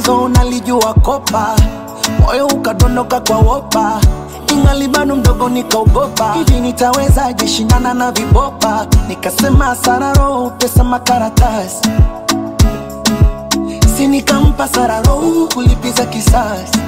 mwanzo nalijua kopa moyo ukadondoka kwa wopa ingali bado mdogo nikaogopa hivi nitawezaje shindana na vibopa nikasema sararo pesa makaratasi si nikampa sararo kulipiza kisasi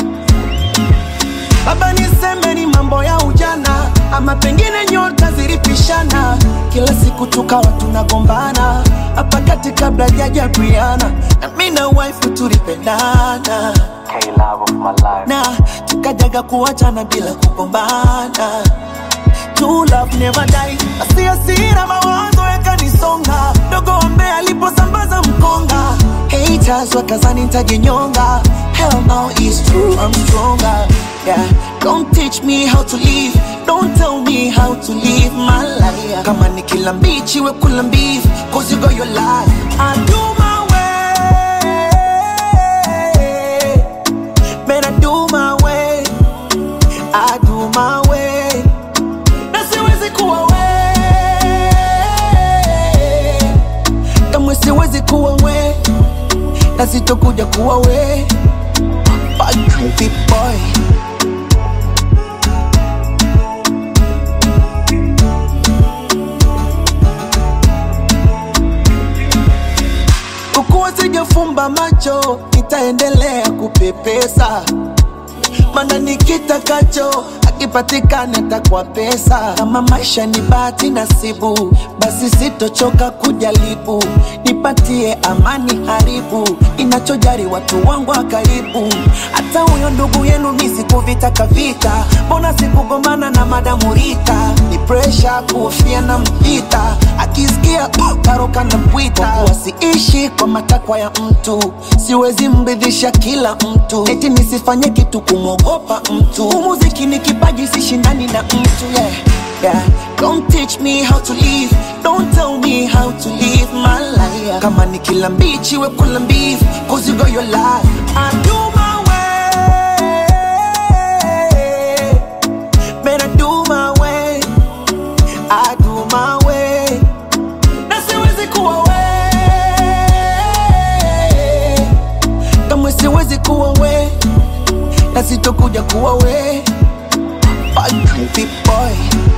Baba niseme ni mambo ya ujana ama pengine nyota zilipishana, kila siku tukawa tunagombana hapa kati kabla jaja Briana na mimi na wife tulipendana K-Love of my life. na tukajaga kuachana bila kugombana. True love never die. Asi hasira mawazo yakanisonga, dogo ambaye aliposambaza mkonga, haters wakazani nitajinyonga. Hell no, it's true, I'm stronger. Yeah, don't teach me how to live, don't tell me how to live my life. Kama ni kila mbichi we kula mbivu, cause you got your life. I do my way, man I do my way, I do my way na siwezi kuwa we kamwe siwezi kuwa we na sitokuja kuwa we Big boy ukuwa sijafumba macho nitaendelea kupepesa mana nikitakacho akipatikana takwa pesa kama maisha ni bahati nasibu basi sitochoka kujaribu nipatie amani haribu inachojari watu wangu wa karibu hata huyo ndugu yenu nisikuvitaka vita mbona sikugombana na madamu Rita ni presha kuhofia na mpita akisikia uh, karoka na pwita wasiishi kwa matakwa ya mtu siwezi mridhisha kila mtu eti nisifanye kitu kumwogopa mtu umuziki ni kipaji sishindani na mtu yeah. Yeah. Don't teach me how to live Don't tell me how to live my life Kama ni kila mbichi we kula mbivu Cause you got your life I do my way Man I do my way I do my way Na siwezi kuwa we Kamwe siwezi kuwa we Na sitokuja kuwa we Big boy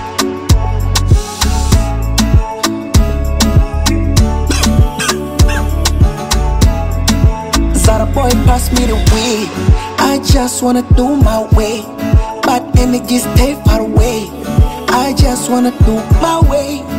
Zara boy pass me the weed I just wanna do my way But energy stay far away I just wanna do my way